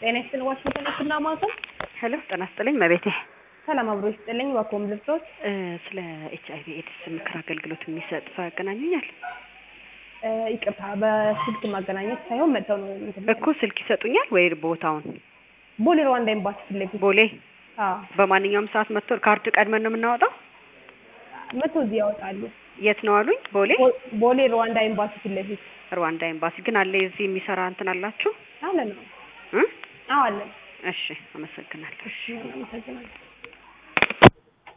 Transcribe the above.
ጤና ይስጥልኝ ዋሽንግተን ህክምና ማዕከል። ሄሎ ጤና ይስጥልኝ መቤቴ። ሰላም አብሮ ይስጥልኝ። ዋኮም ልብሶች እ ስለ ኤች አይቪ ኤድስ ምክር አገልግሎት የሚሰጥ ሰው ያገናኙኛል? እ ይቅርታ በስልክ ማገናኘት ሳይሆን መጥተው ነው እንትን እኮ ስልክ ይሰጡኛል ወይ ቦታውን? ቦሌ ሩዋንዳ ኤምባሲ ፊት ለፊት ቦሌ አዎ በማንኛውም ሰዓት መጥቶ ካርድ ቀድመን ነው የምናወጣው? መጥቶ እዚህ ያወጣሉ። የት ነው አሉኝ? ቦሌ ቦ- ቦሌ ሩዋንዳ ኤምባሲ ፊት ለፊት ሩዋንዳ ኤምባሲ ግን አለ እዚህ የሚሰራ እንትን አላችሁ? አለ ነው። እ አዎ አለ። እሺ አመሰግናለሁ። እሺ አመሰግናለሁ።